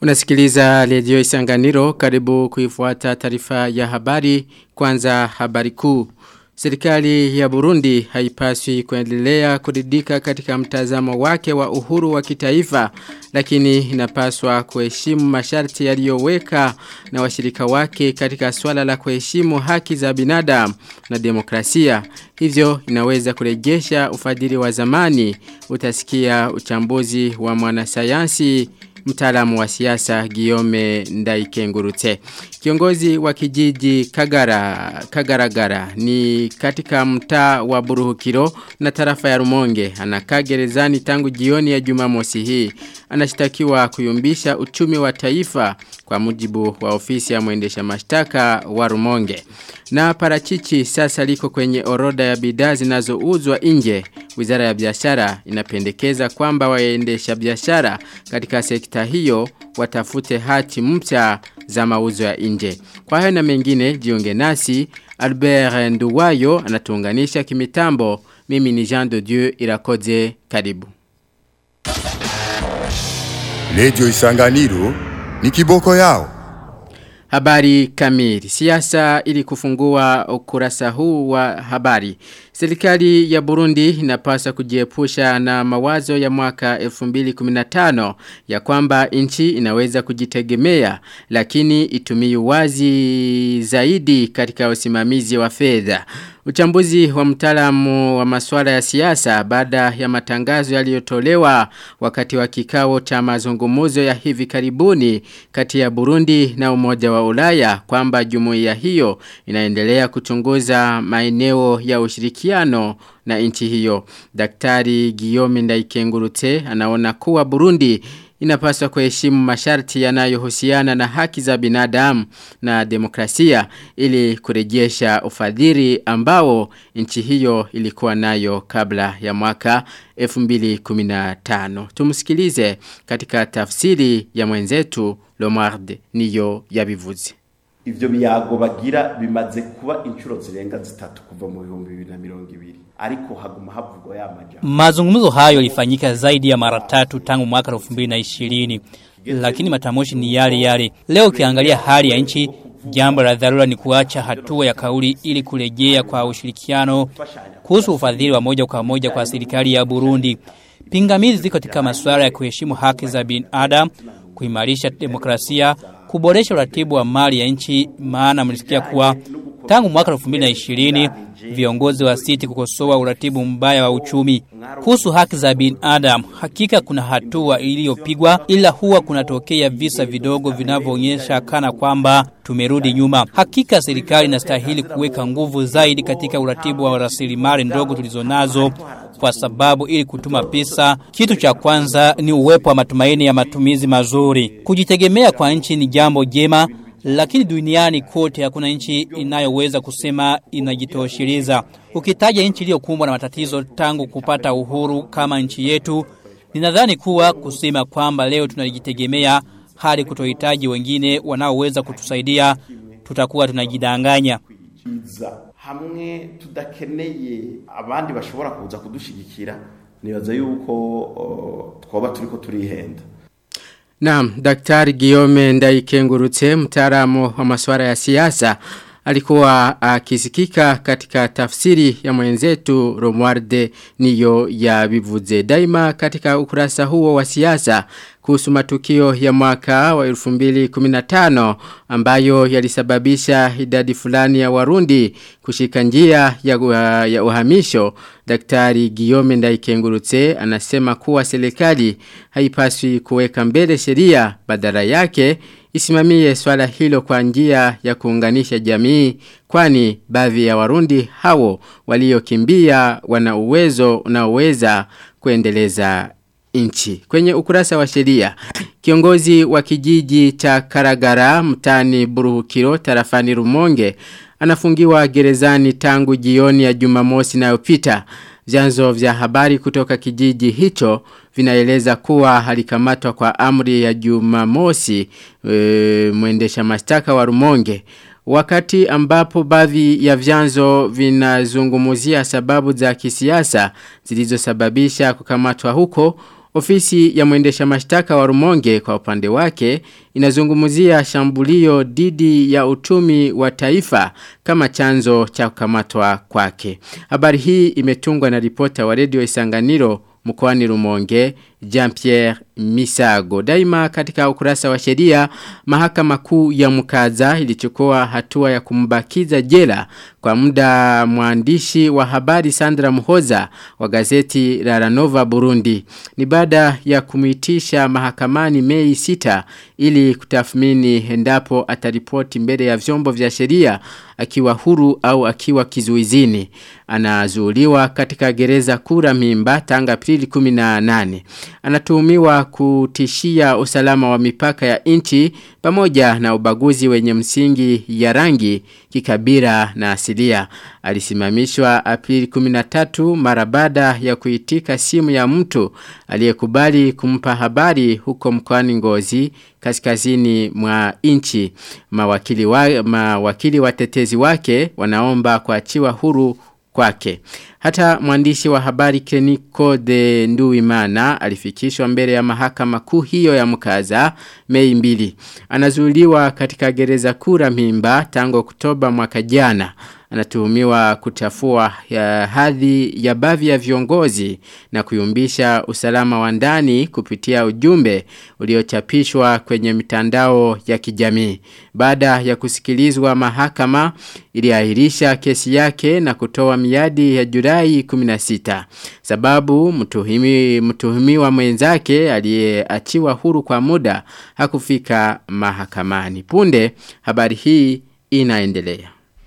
Unasikiliza redio Isanganiro karibu kuifuata taarifa ya habari kwanza habari kuu. Serikali ya Burundi haipaswi kuendelea kuridika katika mtazamo wake wa uhuru wa kitaifa lakini inapaswa kuheshimu masharti yaliyoweka na washirika wake katika swala la kuheshimu haki za binadamu na demokrasia. Hivyo inaweza kurejesha ufadhili wa zamani utasikia uchambuzi wa mwanasayansi mtaalamu wa siasa Giome Ndaikengurute. Kiongozi wa kijiji Kagara Kagaragara ni katika mtaa wa Buruhukiro na tarafa ya Rumonge. Anakaa gerezani tangu jioni ya Jumamosi hii. Anashtakiwa kuyumbisha uchumi wa taifa kwa mujibu wa ofisi ya mwendesha mashtaka wa Rumonge. Na parachichi sasa liko kwenye orodha ya bidhaa zinazouzwa nje. Wizara ya biashara inapendekeza kwamba waendesha biashara katika sekta hiyo watafute hati mpya za mauzo ya nje. Kwa hayo na mengine jiunge nasi Albert Nduwayo anatuunganisha kimitambo. Mimi ni Jean de Dieu Irakoze karibu. Lejo Isanganiro ni kiboko yao. Habari kamili. Siasa ili kufungua ukurasa huu wa habari. Serikali ya Burundi inapaswa kujiepusha na mawazo ya mwaka 2015 ya kwamba nchi inaweza kujitegemea lakini itumie wazi zaidi katika usimamizi wa fedha. Uchambuzi wa mtaalamu wa masuala ya siasa baada ya matangazo yaliyotolewa wakati wa kikao cha mazungumzo ya hivi karibuni kati ya Burundi na Umoja wa Ulaya kwamba jumuiya hiyo inaendelea kuchunguza maeneo ya ushirikiano na nchi hiyo. Daktari Guillaume Ndaikengurute anaona kuwa Burundi inapaswa kuheshimu masharti yanayohusiana na haki za binadamu na demokrasia ili kurejesha ufadhili ambao nchi hiyo ilikuwa nayo kabla ya mwaka 2015. Tumsikilize katika tafsiri ya mwenzetu Lomard niyo yabivuze. ivyo biyago bagira bimaze kuba inshuro zirenga zitatu kuva mu bihumbi bibiri na mirongo ibiri ariko haguma havugwa ya majambo Mazungumzo hayo yalifanyika zaidi ya mara tatu tangu mwaka 2020 lakini matamoshi ni yale yale. Leo ukiangalia hali ya nchi jambo la dharura ni kuacha hatua ya kauli ili kurejea kwa ushirikiano kuhusu ufadhili wa moja kwa moja kwa serikali ya Burundi. Pingamizi ziko katika masuala ya kuheshimu haki za binadamu, kuimarisha demokrasia, kuboresha uratibu wa mali ya nchi maana mlisikia kuwa tangu mwaka 2020 viongozi wa siti kukosoa uratibu mbaya wa uchumi. Kuhusu haki za binadamu, hakika kuna hatua iliyopigwa ila huwa kunatokea visa vidogo vinavyoonyesha kana kwamba tumerudi nyuma. Hakika serikali inastahili kuweka nguvu zaidi katika uratibu wa rasilimali ndogo tulizonazo kwa sababu ili kutuma pesa, kitu cha kwanza ni uwepo wa matumaini ya matumizi mazuri. Kujitegemea kwa nchi ni jambo jema, lakini duniani kote hakuna nchi inayoweza kusema inajitosheleza. Ukitaja nchi iliyokumbwa na matatizo tangu kupata uhuru kama nchi yetu, ninadhani kuwa kusema kwamba leo tunajitegemea hadi kutohitaji wengine wanaoweza kutusaidia, tutakuwa tunajidanganya. iza hamwe tudakeneye abandi bashobora kuza kudushigikira nibaza yuko uh, twoba turiko turihenda Naam, Daktari Guillaume Ndaikengurutse mtaalamu wa masuala ya siasa alikuwa akisikika katika tafsiri ya mwenzetu Romualde niyo ya bivuze daima katika ukurasa huo wa siasa kuhusu matukio ya mwaka wa 2015 ambayo yalisababisha idadi fulani ya warundi kushika njia ya, ya uhamisho Daktari Guillaume Ndaikengurutse anasema kuwa serikali haipaswi kuweka mbele sheria badala yake isimamie swala hilo kwa njia ya kuunganisha jamii kwani baadhi ya warundi hao waliokimbia wana uwezo unaoweza kuendeleza inchi. Kwenye ukurasa wa sheria, kiongozi wa kijiji cha Karagara mtani Buruhukiro tarafani Rumonge anafungiwa gerezani tangu jioni ya Jumamosi inayopita. Vyanzo vya habari kutoka kijiji hicho vinaeleza kuwa alikamatwa kwa amri ya Jumamosi e, mwendesha mashtaka wa Rumonge. Wakati ambapo baadhi ya vyanzo vinazungumuzia sababu za kisiasa zilizosababisha kukamatwa huko Ofisi ya mwendesha mashtaka wa Rumonge kwa upande wake inazungumzia shambulio dhidi ya uchumi wa taifa kama chanzo cha kukamatwa kwake. Habari hii imetungwa na ripota wa redio Isanganiro mkoani Rumonge Jean-Pierre Misago. Daima katika ukurasa wa sheria mahakama kuu ya mkaza ilichukua hatua ya kumbakiza jela kwa muda mwandishi wa habari Sandra Muhoza wa gazeti la Ranova Burundi. Ni baada ya kumuitisha mahakamani Mei 6 ili kutathmini endapo ataripoti mbele ya vyombo vya sheria akiwa huru au akiwa kizuizini. Anazuuliwa katika gereza kura mimba tanga Aprili 18 anatuhumiwa kutishia usalama wa mipaka ya nchi pamoja na ubaguzi wenye msingi ya rangi kikabila na asilia. Alisimamishwa Aprili 13 mara baada ya kuitika simu ya mtu aliyekubali kumpa habari huko mkoani Ngozi kaskazini mwa nchi. Mawakili wa mawakili watetezi wake wanaomba kuachiwa huru kwake. Hata mwandishi wa habari Keniko de Nduimana alifikishwa mbele ya mahakama kuu hiyo ya mkaza Mei mbili. Anazuiliwa katika gereza kura mimba tangu Oktoba mwaka jana. Anatuhumiwa kutafua ya hadhi ya bavi ya viongozi na kuyumbisha usalama wa ndani kupitia ujumbe uliochapishwa kwenye mitandao ya kijamii. Baada ya kusikilizwa mahakama iliahirisha kesi yake na kutoa miadi ya Julai 16. Sababu mtuhimi mtuhumiwa mwenzake aliyeachiwa huru kwa muda hakufika mahakamani. Punde habari hii inaendelea.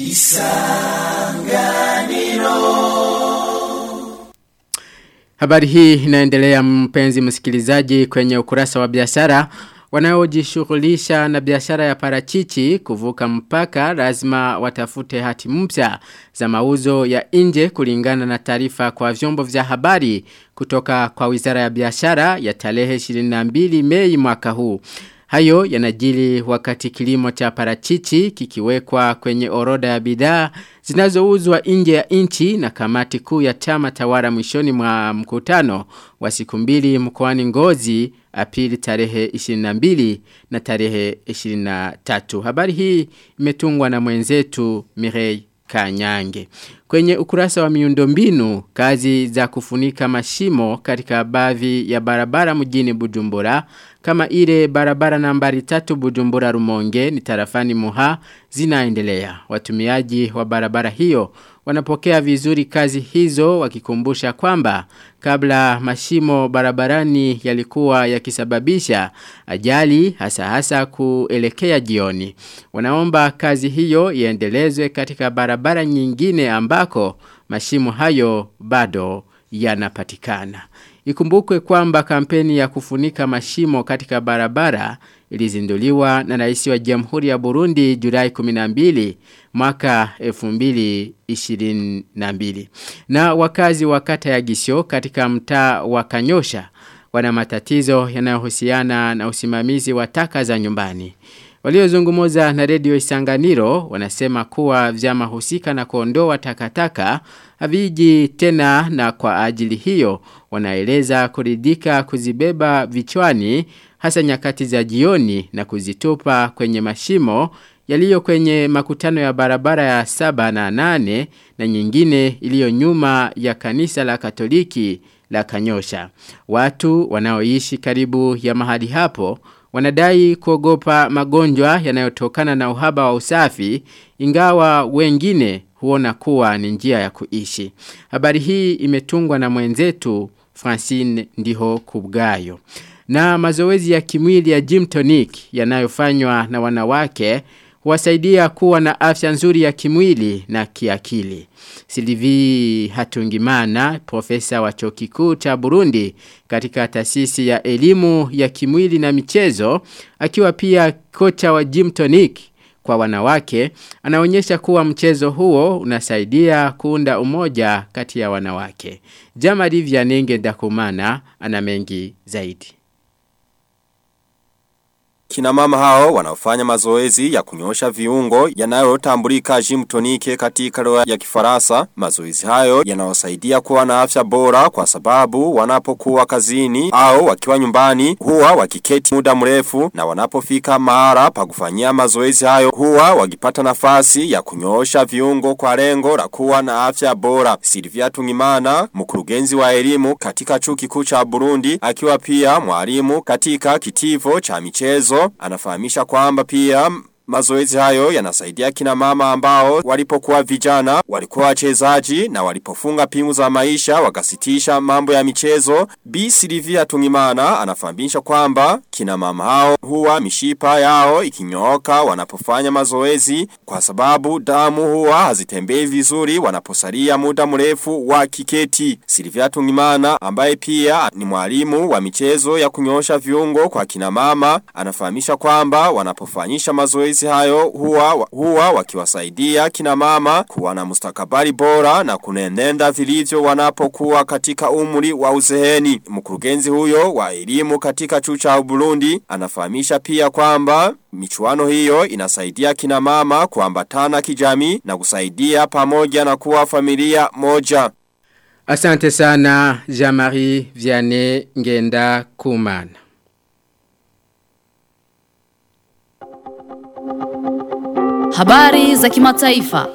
Habari hii inaendelea mpenzi msikilizaji kwenye ukurasa wa biashara wanaojishughulisha na biashara ya parachichi kuvuka mpaka lazima watafute hati mpya za mauzo ya nje kulingana na taarifa kwa vyombo vya habari kutoka kwa Wizara ya Biashara ya tarehe 22 Mei mwaka huu. Hayo yanajili wakati kilimo cha parachichi kikiwekwa kwenye orodha ya bidhaa zinazouzwa nje ya nchi na kamati kuu ya chama tawala mwishoni mwa mkutano wa siku mbili mkoani Ngozi Aprili tarehe 22 na tarehe 23. Habari hii imetungwa na mwenzetu Mirei Kanyange. Kwenye ukurasa wa miundombinu, kazi za kufunika mashimo katika baadhi ya barabara mjini Bujumbura kama ile barabara nambari tatu Bujumbura Rumonge ni tarafani Muha zinaendelea. Watumiaji wa barabara hiyo wanapokea vizuri kazi hizo wakikumbusha kwamba kabla mashimo barabarani yalikuwa yakisababisha ajali hasa hasa kuelekea jioni. Wanaomba kazi hiyo iendelezwe katika barabara nyingine ambako mashimo hayo bado yanapatikana. Ikumbukwe kwamba kampeni ya kufunika mashimo katika barabara ilizinduliwa na rais wa Jamhuri ya Burundi Julai 12 mwaka 2022. Na wakazi wa kata ya Gisyo katika mtaa wa Kanyosha wana matatizo yanayohusiana na usimamizi wa taka za nyumbani. Waliozungumuza na redio Isanganiro wanasema kuwa vyama husika na kuondoa takataka haviji tena na kwa ajili hiyo wanaeleza kuridhika kuzibeba vichwani hasa nyakati za jioni na kuzitupa kwenye mashimo yaliyo kwenye makutano ya barabara ya saba na nane na nyingine iliyo nyuma ya kanisa la katoliki la kanyosha. Watu wanaoishi karibu ya mahali hapo wanadai kuogopa magonjwa yanayotokana na uhaba wa usafi ingawa wengine huona kuwa ni njia ya kuishi. Habari hii imetungwa na mwenzetu Francine Ndiho Kubgayo. Na mazoezi ya kimwili ya gym tonic yanayofanywa na wanawake huwasaidia kuwa na afya nzuri ya kimwili na kiakili. Silivi Hatungimana, profesa wa chuo kikuu cha Burundi katika taasisi ya elimu ya kimwili na michezo, akiwa pia kocha wa gym tonic kwa wanawake, anaonyesha kuwa mchezo huo unasaidia kuunda umoja kati ya wanawake. Jamari Vyanenge Ndakumana ana mengi zaidi. Kina mama hao wanaofanya mazoezi ya kunyosha viungo yanayotambulika gym tonique katika lugha ya Kifaransa. Mazoezi hayo yanawasaidia kuwa na afya bora kwa sababu wanapokuwa kazini au wakiwa nyumbani huwa wakiketi muda mrefu na wanapofika mahara pa kufanyia mazoezi hayo huwa wakipata nafasi ya kunyoosha viungo kwa lengo la kuwa na afya bora. Silvia Tungimana, mkurugenzi wa elimu katika chuo kikuu cha Burundi, akiwa pia mwalimu katika kitivo cha michezo anafahamisha kwamba pia Mazoezi hayo yanasaidia kina mama ambao walipokuwa vijana, walikuwa wachezaji na walipofunga pimu za maisha wakasitisha mambo ya michezo. B. Silvia Tungimana anafahamisha kwamba kina mama hao huwa mishipa yao ikinyooka wanapofanya mazoezi kwa sababu damu huwa hazitembei vizuri wanaposalia muda mrefu wa kiketi. Silvia Tungimana ambaye pia ni mwalimu wa michezo ya kunyosha viungo kwa kina mama anafahamisha kwamba wanapofanyisha mazoezi hayo huwa, huwa wakiwasaidia kina mama kuwa na mustakabali bora na kunenenda vilivyo wanapokuwa katika umri wa uzeheni. Mkurugenzi huyo wa elimu katika chuo cha Burundi anafahamisha pia kwamba michuano hiyo inasaidia kina mama kuambatana kijamii na kusaidia pamoja na kuwa familia moja. Asante sana Jean-Marie Vianney Ngenda Kumana. Habari za kimataifa.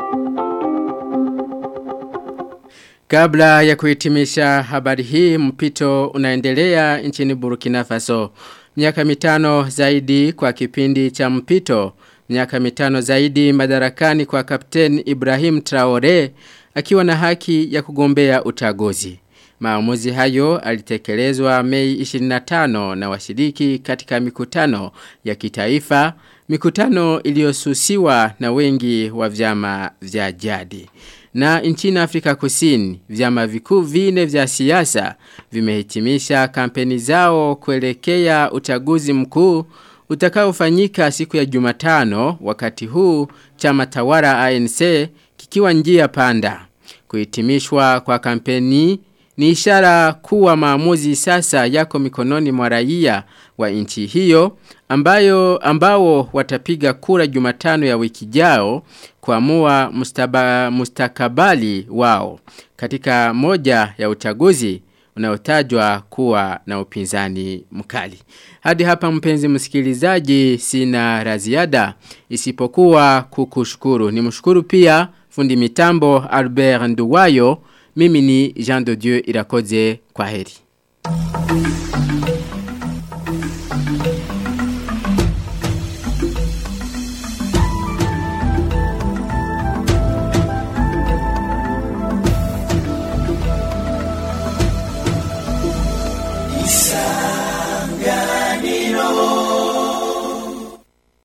Kabla ya kuhitimisha habari hii mpito unaendelea nchini Burkina Faso. Miaka mitano zaidi kwa kipindi cha mpito. Miaka mitano zaidi madarakani kwa Kapten Ibrahim Traore akiwa na haki ya kugombea utagozi. Maamuzi hayo alitekelezwa Mei 25 na washiriki katika mikutano ya kitaifa, mikutano iliyosusiwa na wengi wa vyama vya jadi. Na nchini Afrika Kusini, vyama vikuu vine vya siasa vimehitimisha kampeni zao kuelekea uchaguzi mkuu utakaofanyika siku ya Jumatano wakati huu chama tawala ANC kikiwa njia panda. Kuhitimishwa kwa kampeni ni ishara kuwa maamuzi sasa yako mikononi mwa raia wa nchi hiyo ambayo ambao watapiga kura Jumatano ya wiki jao kuamua mustaba, mustakabali wao katika moja ya uchaguzi unaotajwa kuwa na upinzani mkali. Hadi hapa mpenzi msikilizaji sina raziada isipokuwa kukushukuru. Nimshukuru pia fundi mitambo Albert Nduwayo mimi ni Jean de Dieu Irakoze kwa heri.